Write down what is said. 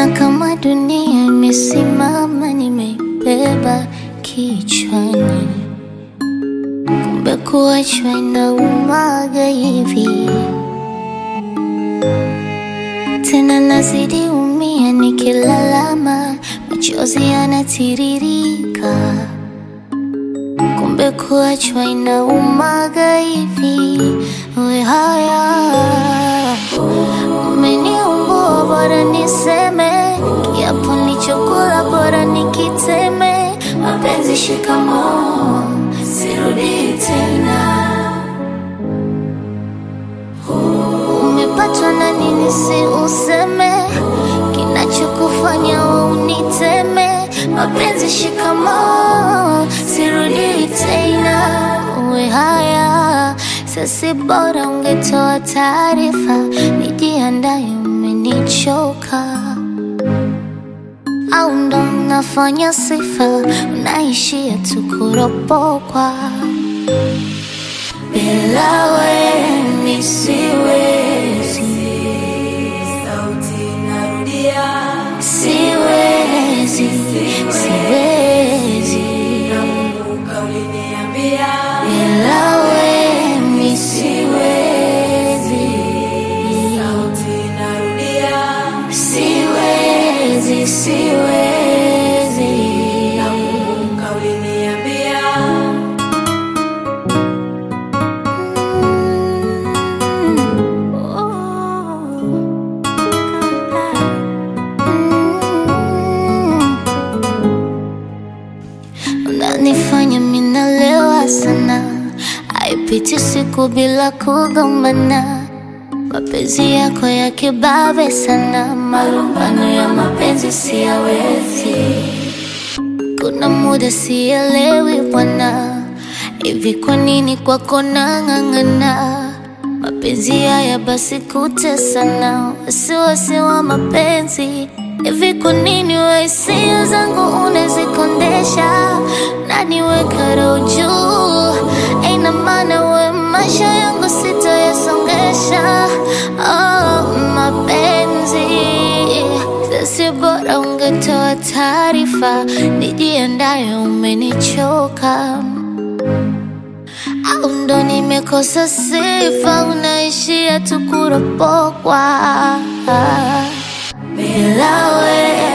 na kama dunia imesimama, nimeibeba kichwani, kumbe kuachwa inaumaga hivi. Tena nazidi umia nikilalama, machozi yanatiririka, kumbe kuachwa inaumaga hivi. We haya umeniumbua, bora niseme kiapo nichokula, bora nikiteme. Mapenzi shikamoo, sirudi tena. Umepatwa na nini? Si useme kinachokufanya we uniteme. Mapenzi shikamoo, sirudi tena. Uwe haya sasi, bora ungetoa taarifa, nijiandaye, umenichoka au ndo unafanya sifa, unaishia tu kuropokwa. Bila wewe mi siwezi, Sauti narudia, siwezi, siwezi. nakumbuka uliniambia Bila wewe mi siwezi, sauti narudia, siwezi, siwezi. nakumbuka uliniambia Unanifanya minalewa sana, haipiti siku bila kugombana. Mapenzi yako ya kibabe sana, malumbano ya mapenzi siyawezi. Kuna muda sielewi bwana, hivi kwa nini kwako nang'ang'ana? Mapenzi haya basi kutesana, wasiwasi wa mapenzi hivi kwa nini we hisia zangu unazikondesha na niweka roho juu? Ina maana we maisha yangu sitayasongesha. Oh, mapenzi sasi, bora ungetoa taarifa, nijiandaye, umenichoka au ndo nimekosa sifa, unaishia tu kuropokwa bila wewe